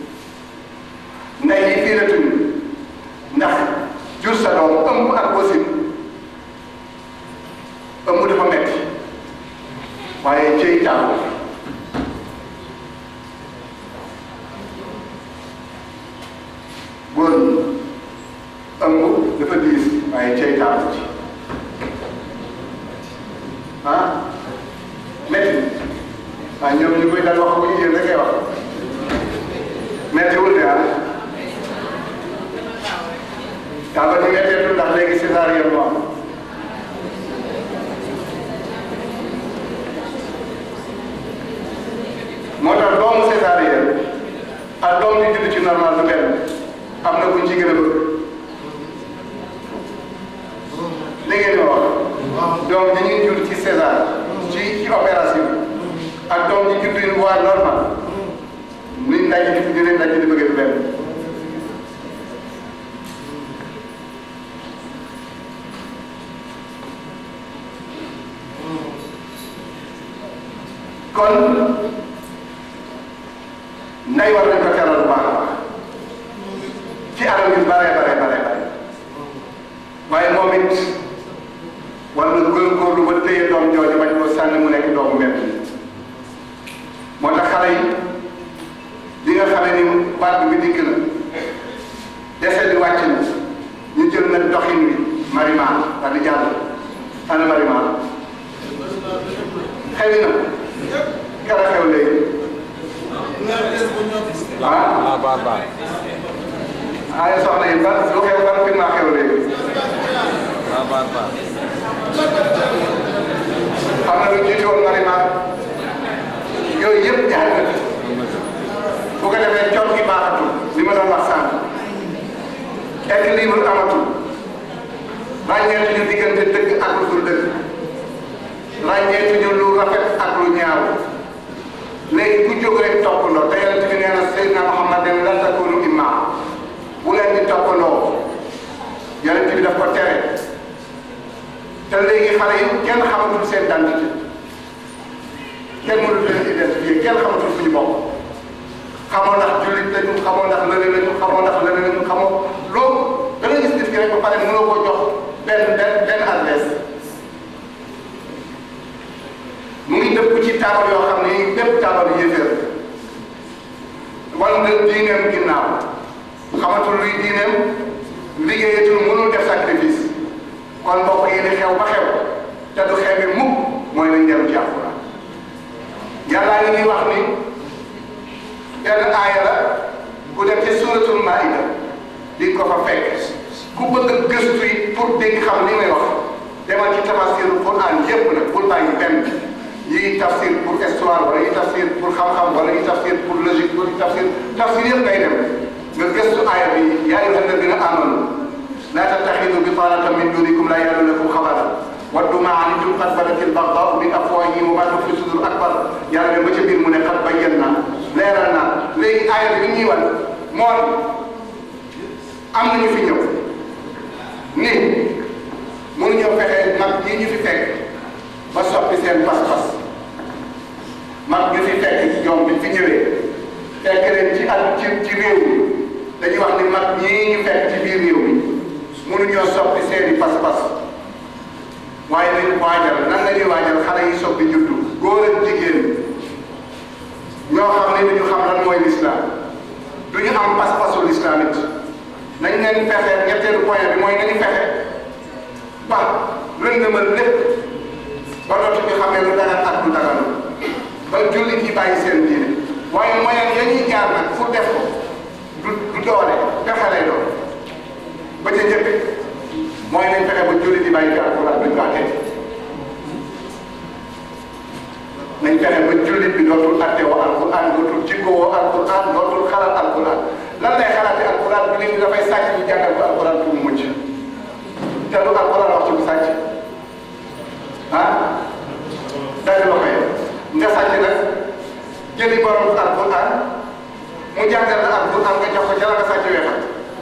ndey yi fii la tudd ndax jur sa doom ëmb ak wasin ëmb dafa metti waaye cëy taamu góor ñi ëmb dafa diis waaye cëy taamu ci ah metti waaye ñoom ñu koy dal wax bu ñu yéen rek ngay wax mettiwul de ah daa ba ñu metteetul ndax léegi césarienne moo am moo tax doomu césarienne ak doom bi judd ci normal du benn am na buñ ci gën a bëgg doom ji ñuy jur ci César ci ci opération ak doom ji juddu une voie normale niñ ndaj di di leen ndaj di bëgg du benn kon nay war nañ ko teral bu baax a baax ci anam yu bare bare bare bare waaye moom it war na góorgóorlu ba téye doom jooju bañ ko sànni mu nekk doomu mbedd moo tax xale yi li nga xamee ni baat bi dikk na dese di wàcc na ñu jël nag doxin wi marimaan daal di jàll ana marimaan xëy na kara xew léegi ah ah baar baar ah soxna yi ban lu xew ban fi maa xew léegi ah baar baar xam na lu jiitu woon marimaan yooyu yëpp jaar na bu ko defee coono gi baaxatul li ma doon wax sànq équilibre amatul ràññeetuñu diggante dëgg ak lu dul dëgg ràññeetuñu lu rafet ak lu ñaaw léegi ku jóg rek toppandoo te yonent bi nee na Seydina Muhammad ne la takunu imma bu leen di toppandoo yonent bi daf ko tere te léegi xale yi kenn xamatul seen identité kenn mënul leen identifier kenn xamatul fu ñu bokk xamoo ndax jullit lañu xamoo ndax lële lañu xamoo ndax lële lañu xamoo loolu da ngay gis nit ki rek ba pare mënoo ko jox benn benn benn adresse mu ngi dëpp ci taabal yoo xam ne bépp taabal yéeféer wala nga diineem ginnaaw xamatul luy diineem liggéeyatul mënul def sacrifice kon mbokk yi di xew ba xew te du xew bi mukk mooy nañ dellu ci Alxuraan yàllaa ngi ñuy wax ni benn aaya la ku dem ci suuratul Maïda di ko fa fekk ku bëgg a gëstu yi pour dégg xam li may wax demal ci tafsirul Quran yépp nag bul bàyyi benn yii tafsir pour histoire wala yii tafsir pour xam-xam wala yii tafsir pour logique wala yii tafsir tafsir yëpp ngay dem nga gëstu aaya bi yaa ayyuha alladina amanu la tattaxidu bitanatan min dunikum la yalunakum xabara waddu ma anittum qad badat albagdaau min afwahihim wa ma tuxfi sudur akbar yàlla dem ba ca biir mu ne qad bayyana leeral naa léegi aaya bi ñuy wan moom am na ñu fi ñëw ni mënuñoo fexe mag yi ñu fi fekk ba soppi seen pas-pas mag ñu fi fekk ñoom bi fi ñëwee fekk leen ci at ci ci réew mi dañuy wax ni mag ñii ñu fekk ci biir réew mi mënuñoo soppi seeni pas-pas waaye nañ waajal nan la ñuy waajal xale yi soppi juddu góor ak jigéen ñoo xam ne duñu xam lan mooy lislaam duñu am pas-pasu lislaam it nañ leen fexe ñetteelu point bi mooy nañu fexe ba lëndëmal lépp ba dootu ñu xamee lu dagan ak lu daganu ba jullit yi bàyyi seen diine waaye moyen ya ñuy jaar nag fu def ko du du doole pexe lay doon ba ca njëkk mooy nañ fexe ba jullit yi bàyyi alquran duñ ko attee nañ fexe ba jullit bi dootul atte woo alquran dootul jikko woo alquran dootul xalaat alquran lan lay xalaate alquran bi nit ñi dafay sàcc ñu jàngal ko alquran pour mu mucc te du alquran wax ci bu sàcc ah day loo koy nga sàcc nag jëli borom alquran mu jàngal la alquran nga jox ko ca la nga sàcc weexal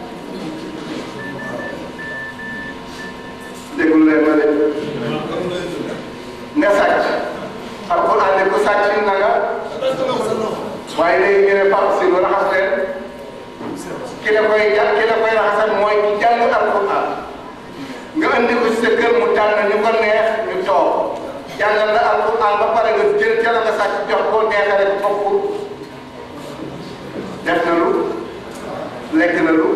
déglu leen ma de nga sàcc alquran ne ko sàcc na nga waaye léegi ñu ne Pape si lu raxas leen ki la koy ja ki la koy raxasal mooy ki jàng alquran nga andi ko ci sa kër mu tànn ñu ko neex ñu toog jàngal la alquran ba pare nga jël ca la nga sàcc jox ko neexale ko foofu def na lu lekk na lu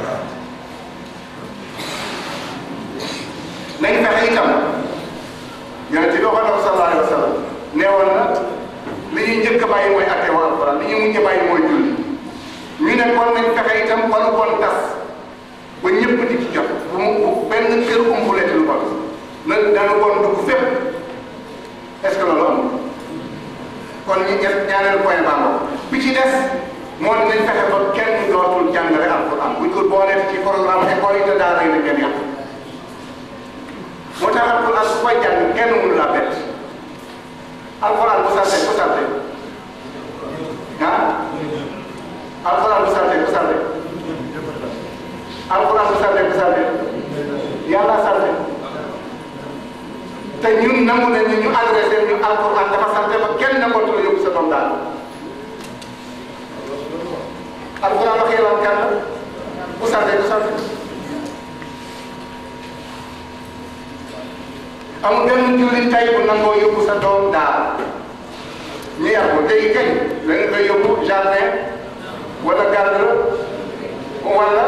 nañ fexe itam yonent bi waxoon na ko sallallahu alayhi wa sallam neewoon na li ñuy njëkk a bàyyi mooy atte wa alquran li ñuy mujj a bàyyi mooy julli ñu ne kon nañ fexe itam ba lu bon tas ba ñëpp di ci jot bu mu bu benn kër umbuleeti lu bon na dana bon dugg fépp est-ce que loolu amul kon ñu ñett ñaareelu point baa bi ci des moo di nañ fexe ba kenn dootul jàngale alquran buñ ko boolee ci programme école yi te daara yi dañ leen yàq moo tax alquran alxuraan su koy jàng kenn mënu laa bett alxuraan bu sante bu sante ah alxuraan bu sante bu sante alxuraan bu sante bu sante yàlla sante te ñun nangu nañu ñu adressé ñu alxuraan dafa sante ba kenn nangootu la yóbbu sa doom daal alxuraan wax yàlla kan bu sante bu sante amul benn jullit tey bu nangoo yóbbu sa doom daal ñu yar ko léegi kañ da nga koy yóbbu jardin wala garde wala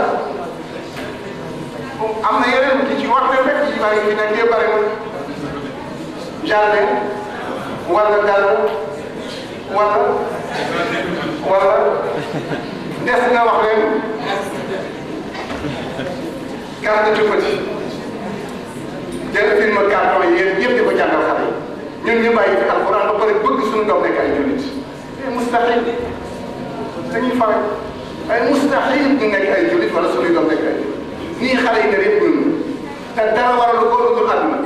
am na yeneen ki ci waxte rek ci bari fi nekk yëpp bari na jardin wala garde wala wala des nga wax leen garde du petit jël film carton yi yéen ñëpp di ko jàngal xale yi ñun ñu bàyyi fi alxuraan ba pare bëgg suñu doom nekk ay jullit ay mustahil dañuy fare ay mustahil ñu nekk ay jullit wala suñuy doom nekk ay jullit nii xale yi ne yëpp ñun te dara waralu ko lu dul àdduna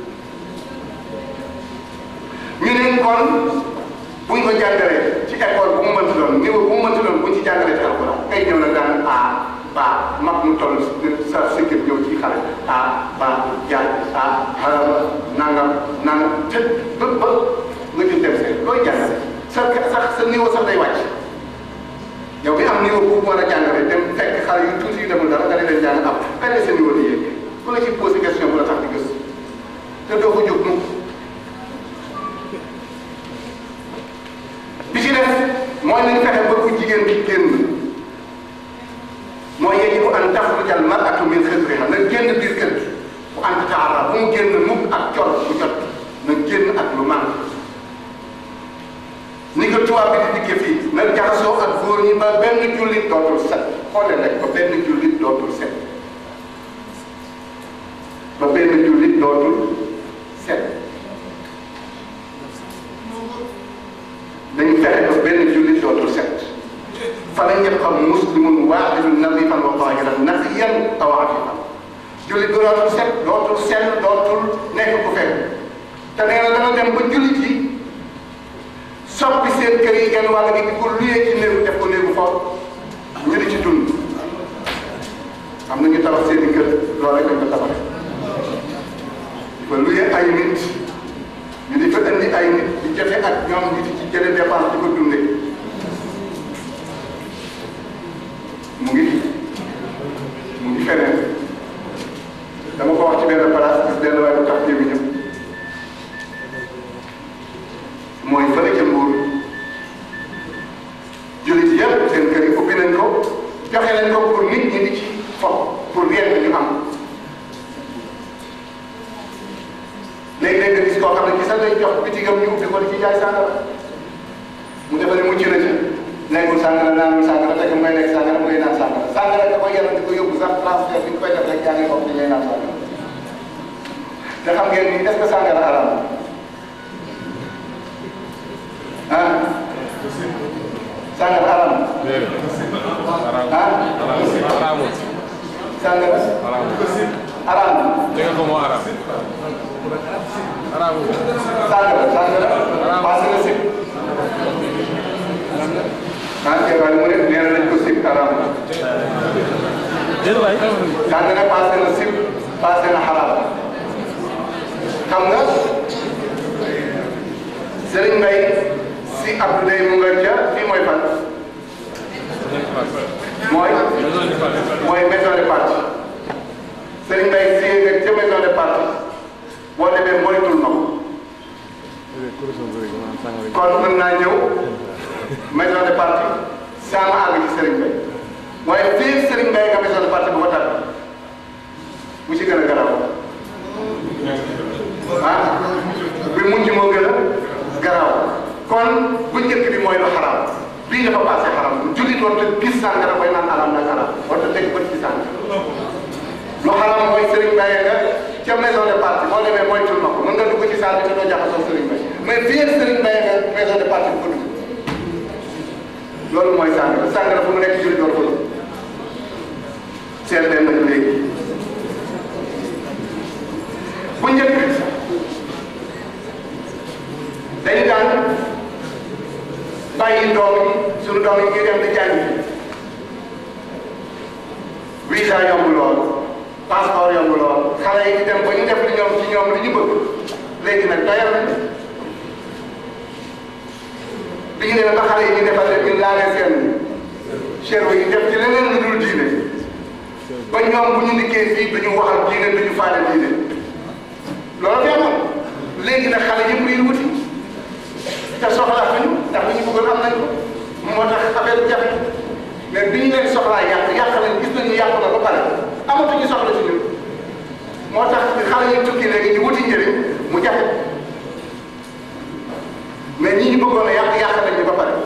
ñu ne kon buñ ko jàngalee ci école bu mu mënti doon niveau bu mu mënti doon buñ ci jàngalee ci alxuraan kay ñëw na daan a ba mag mu toll sa sëkkëb ñëw ci xale a ba jaay a xarala nangam nangam te ba ba nga jël dem seen looy jàngale sa sax sa niveau sax day wàcc yow mi am niveau bu war a jàngale dem fekk xale yu tuuti yu demul dara nga leen jàng am kañ la sa niveau di yéeg ku la ci posé question bu la tax di gëstu te doo ko jóg mukk bi ci def mooy nañ fexe ba ku jigéen bi génn mooy yajibu an taxruja al mar'atu min xisriha na génn biir kër gi bu ant taara bu mu génn mukk ak col bu jot na génn ak lu man ni ko tubaab bi di dikkee fii na jaxasoo ak góor ñi ba benn jullit dootul set xoolee rek ba benn jullit dootul set ba benn jullit dootul set dañu fexe ba benn jullit dootul set falan yabqa muslimun waahidun nadifan wa tahiran naqiyan aw afifan jullit bi dootul set dootul sell dootul nekk ku fekk te nee na dana dem ba jullit yi soppi seen kër yi genn wàll gi di ko luyee ci néegu def ko néegu foofu ñu di ci dund am na ñu tabax seen i kër loolu rek lañ ko tabaxee di ko luyee ay nit ñu di fa indi ay nit di jafe ak ñoom ñu di ci jëlee dépense di ko dundee mu ngi mu ngi feneen dama ko wax ci benn place gis benn waaye bu tax jéemi ñëpp mooy fële ca Mbuur jullit yëpp seen kër yi ubbi nañ ko joxe nañ ko pour nit ñi di ci fo pour rien ñu am léegi-léeg nga gis koo xam ne ci sax day jox bitigam ñu ubbi ko di ci jaay sàngara mu defe ne mucc na ci nekkul sàngara naanul sàngara fekk mu ngay lekk sàngara mu ngay naan sàngara sàngara da koy yaram di ko yóbbu sax transfert bi ñu koy def rek yaa ngi bokk di ngay naan sàngara te xam ngeen ni est-ce que sàngara haram ah sàngara haram ah Haraamul. sàngara Haraamul. haram Dégg ko moo haraam. Haraamul. sàngara sàngara passé na sib ah kay waaye mu ne nee na nañ ko sib haram Déet waay. sàngara passé na sib passé na haram xam nga Serigne Mbaye si Abdoulaye mu nga ca fii mooy fan mooy mooy maison de parti Serigne Mbaye si nga ca maison de parti boo demee moytul na ko kon mën naa ñëw maison de parti sama àgg ci Serigne Mbaye waaye fii Serigne Mbaye nga maison de parti bu ko tàgg bu ci gën a garaaw ah bi mujj moo gën a garaaw kon bu njëkk bi mooy lu xaraam bii dafa passé xaram jullit warta gis sàngara koy naan alam nag alam warta teg bët ci sàngara lu xaram mooy Serigne Mbaye nga ca maison de parti boo demee moytul na ko mën nga dugg ci salle bi te doo jaxasoo Serigne Mbaye mais fii ak Serigne Mbaye nga maison de parti bu ko dugg loolu mooy sàngara sàngara fu mu nekk jullit war ko dugg seet leen nag léegi bu njëkk sunu doom yi ngi dem di jàngi visa yomb lool passeport yomb lool xale yi di dem ba ñu def li ñoom ci ñoom li ñu bëgg léegi nag doyal nañ bi ñu demee ba xale yi ñu defal leen ñu laalee seen cerveau yi def ci leneen lu dul diine ba ñoom bu ñu liggéey fii duñu waxal diine duñu faale diine loolu fi amoon léegi nag xale yëpp yi wuti te soxlaa fi ñu ndax li ñu bëggoon am nañ ko moo tax affaire bi jafe mais bi ñu leen soxlaa yàq yàq nañ gis nañu yàq na ba pare amatuñu soxla ci ñun moo tax xale yi tukki léegi ñu wuti njëriñ mu jafe mais ñi ñu bëggoon a yàq yàq nañu ba pare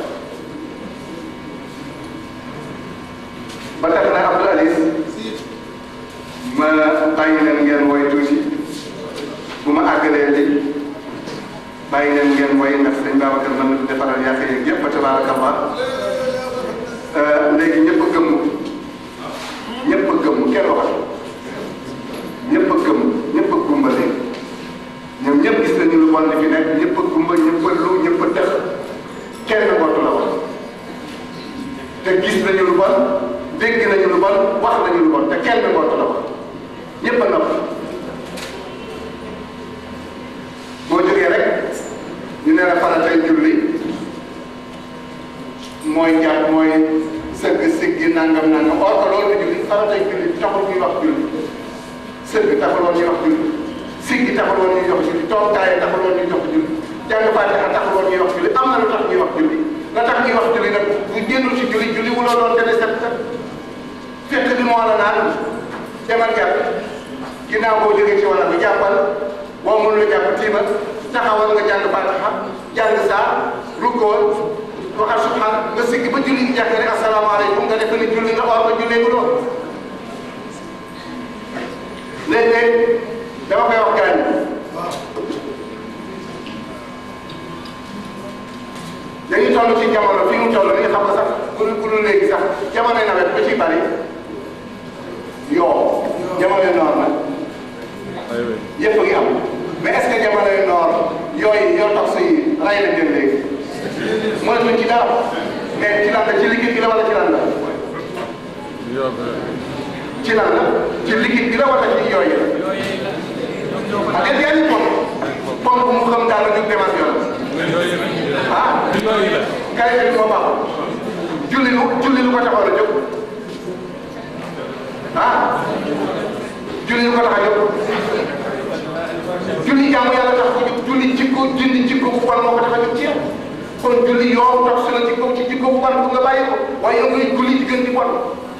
ba tax na Abdou Aziz ma bàyyi leen ngeen woy tuuti bu ma àggalee li bàyyi leen ngeen woy ndax sëñ Babacar mën na defaral yàq yeeg yëpp ba tabaarakallah léegi ñëpp a gëmmu ñëpp a gëmmu kenn waxatu ñëpp a gëmmu ñëpp a gumba léegi ñoom ñëpp gis nañu lu bon li fi nekk ñëpp a gumba ñëpp a lu ñëpp a tëx kenn ngootu la wax te gis nañu lu bon dégg nañu lu bon wax nañu lu bon te kenn ngootu la wax ñëpp a nopp boo jógee rek ñu ne la faratay julli mooy jàpp mooy sëgg siggi nangam nangam or que loolu la julli faratay julli taxul ñuy wax julli sëgg taxul woon ñuy wax julli siggi taxul woon ñuy wax julli toog taay taxul woon ñuy wax julli jàng fatiha taxul woon ñuy wax julli am na lu tax ñuy wax julli la tax ñuy wax julli nag bu génnul ci julli julli wuloo doon dene set set fekk bi moo la naan demal jàpp ginnaaw boo jógee ci wala bi jàppal boo mënul la jàpp tiimal taxawal nga jàng fatiha jàng saa rukkool waxal subhaan nga siggi ba julli gi jàkk rek asalaamaaleykum nga def ni julli nga or nga jullee ko doon léeg-léeg dama koy wax gaañ dañuy toll ci jamono fi mu toll nii xam nga sax bu bu dul léegi sax jamonoy nawet ba ci bari yoo jamonoy noor nag yëpp a ngi am mais est-ce que jamonoy noor yooyu yoo tax yi ray na leen léegi mënatuñ ci dara mais ci lan la ci liggéey gi la wala ci lan la ci lan la ci liggéey gi la wala ci yooyu la ak yaa ngi pomp pomp mu xam daal la ñu demal yoon ah kay bi moo baaxul julli lu julli lu ko taxaw la jóg ah julli lu ko tax a jóg julli jaamu yàlla tax ko jóg julli jikko julli jikko bu bon moo ko tax a jóg ci yow kon julli yoo tax su la jikko ci jikko bu bon bu nga bàyyi ko waaye yow ngay julli di gën di bon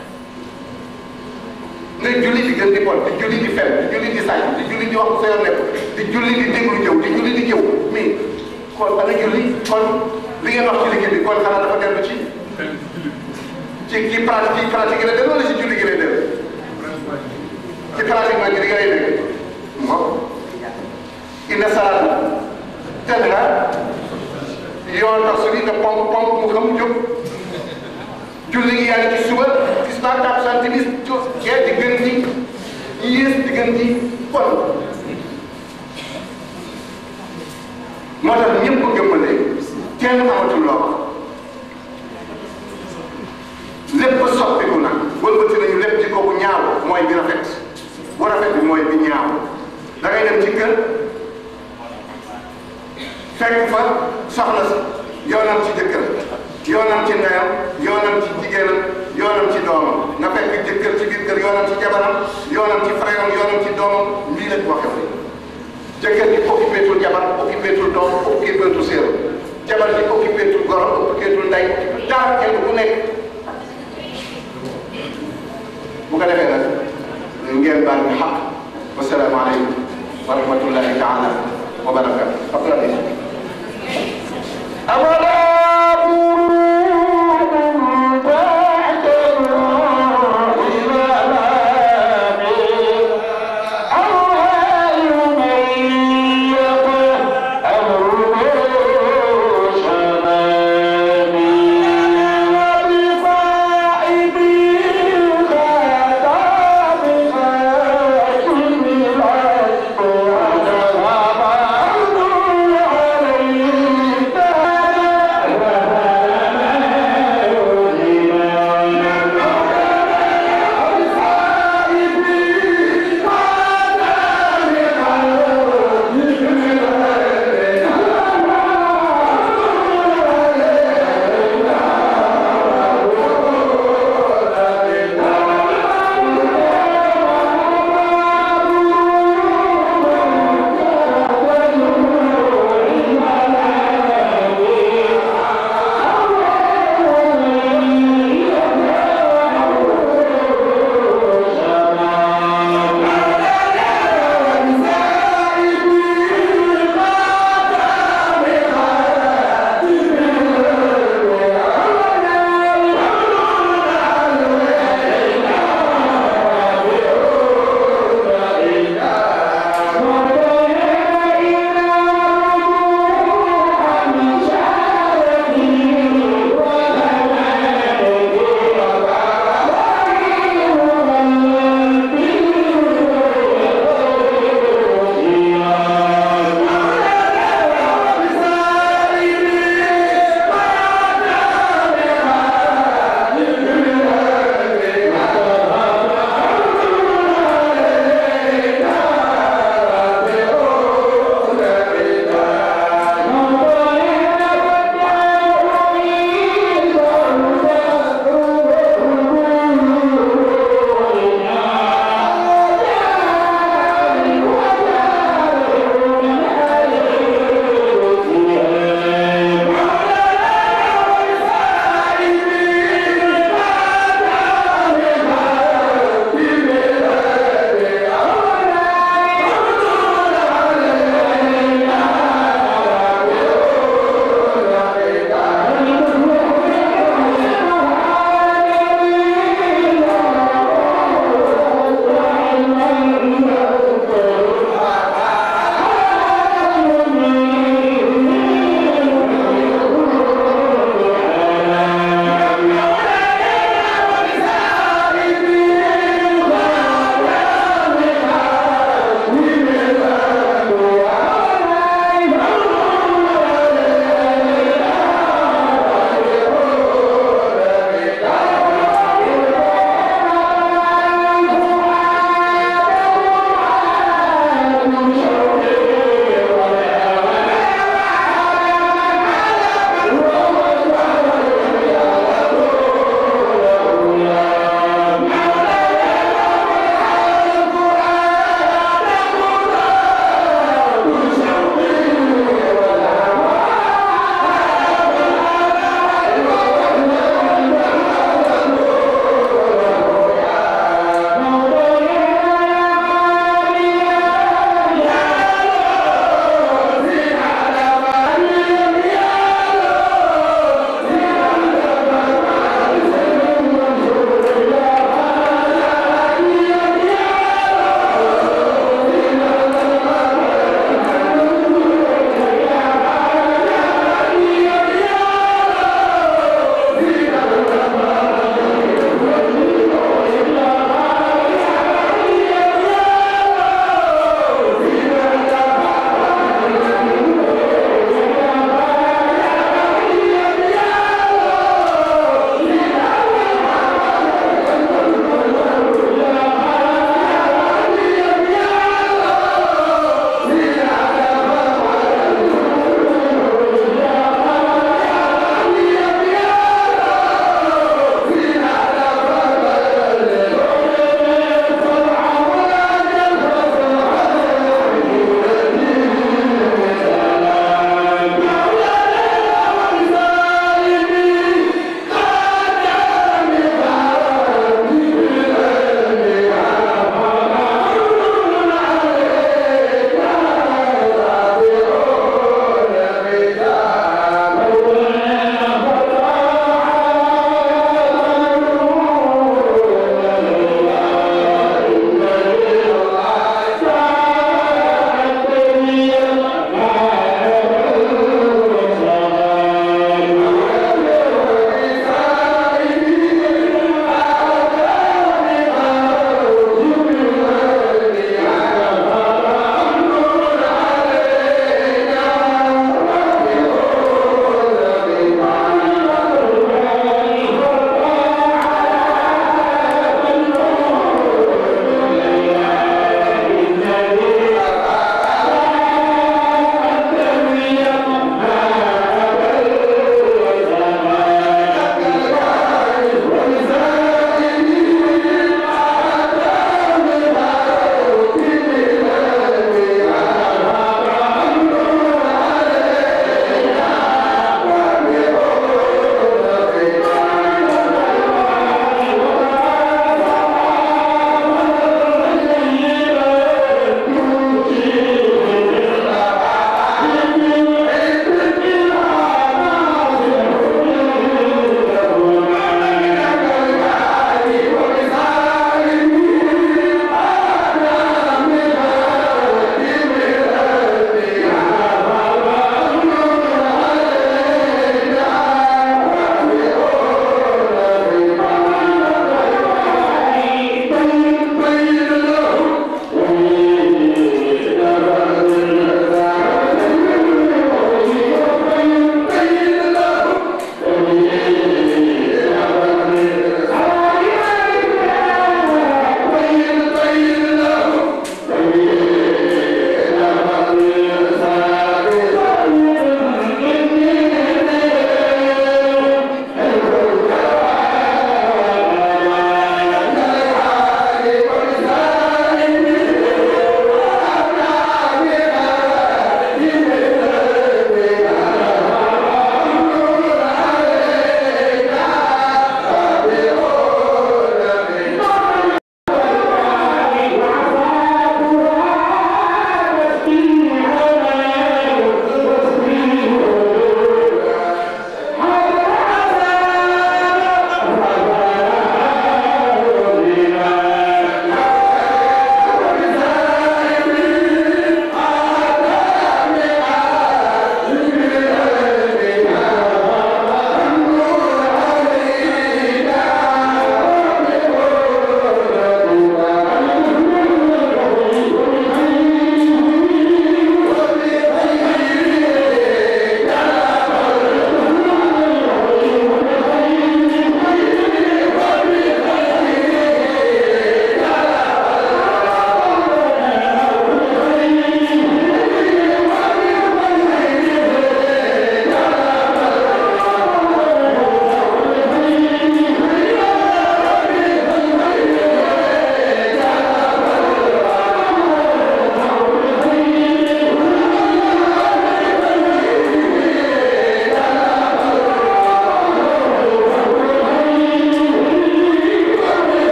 ngay julli di gën di bon di julli di fen di julli di sàcc di julli di wax sa yoon nekk di julli di déglu jëw di julli di jëw mais kon ana julli kon li ngeen wax ci liggéey bi kon xanaa dafa dellu ci ci ci pratique ci pratique la dellu wala ci julli gi lay dellu ci pratiquement gi di nga lay dégg moom inna salaata tanha yoon tax su ni nga pomp pomp mu xam jóg julli gi yaa ngi ci suba tisbaar takkusaan timis gee di gën di yées di gën di bon moo tax ñëpp ko gëmmale kenn amatul loo wax lépp soppiku nag wëlbati nañu lépp ci ko bu ñaaw mooy bi rafet bu rafet bi mooy bi ñaaw da ngay dem ci kër fekk fa soxna si yoonam ci jëkkër yoonam ci ndeyam yoonam ci jigéenam yoonam ci doomam nga fekk jëkkër ci biir kër yoonam ci jabaram yoonam ci frère am yoonam ci doomam lii lañ waxe fi jëkkër ji occupé tul jabar occupé tul doom occupé tul séer jabar ji occupé tul goro occupé tul ndey dara kenn ku nekk bu ko defee nag ngeen baal ñu xaq wasalaamaaleykum wa rahmatullahi taala wa barakatu Thank you.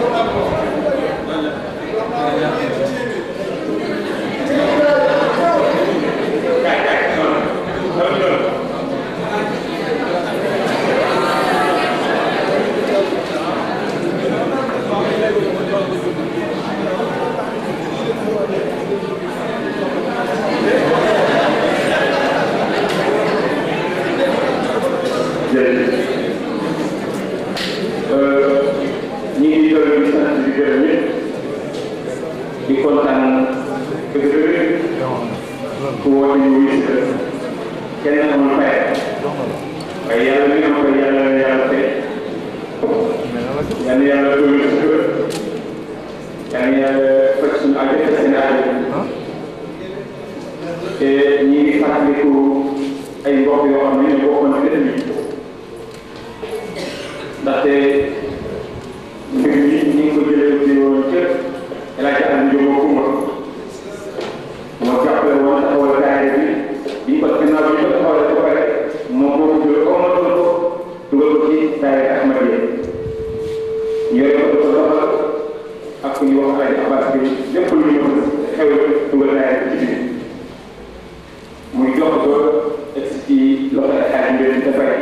jërëjëf ñu ngi doon di sant di gërëm ñëpp di kontaan dëgg-dëgg ku woote ñu wuyu si kenn amul fay waaye yàlla mi am koy yàlla na yàlla fay yàlla yàlla doolu si kër yàlla yàlla faj suñu aajo faj seen aajo te ñi ngi fàttaliku ay mbokk yoo xam ne ñoo bokkoon ci dëkk bi ndaxte mbir mi ñu ngi ko jëlee ci woon ca El Hadj Aliou Diop Koumba moo jàppale woon taxawal daayira bi bi ko ginnaaw bi ñu ko taxawalee ba pare moom moo ko jël ko ma doon ko dugal ko ci daayira Ahmadiyya yore ko dafa doxal ak ku ñuy wax ay abbas bi lépp lu ñu xew dugal daayira ci biir muy jox ko egg ci loxo ay xaaj mbir mi dafay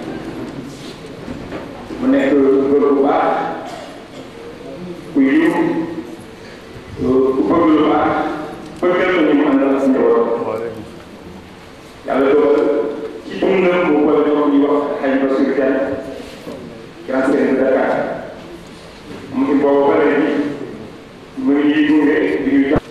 mu nekk góor bu baax ku yiw ku bëgg lu baax bëggal na ñu mu àndal ak njaboot yàlla dogal ci dundam mu boole ñoo ñuy wax xaj ba sur kenn grand sëriñ de Dakar mu ngi boobu ba léegi mu ngi gunge di ñu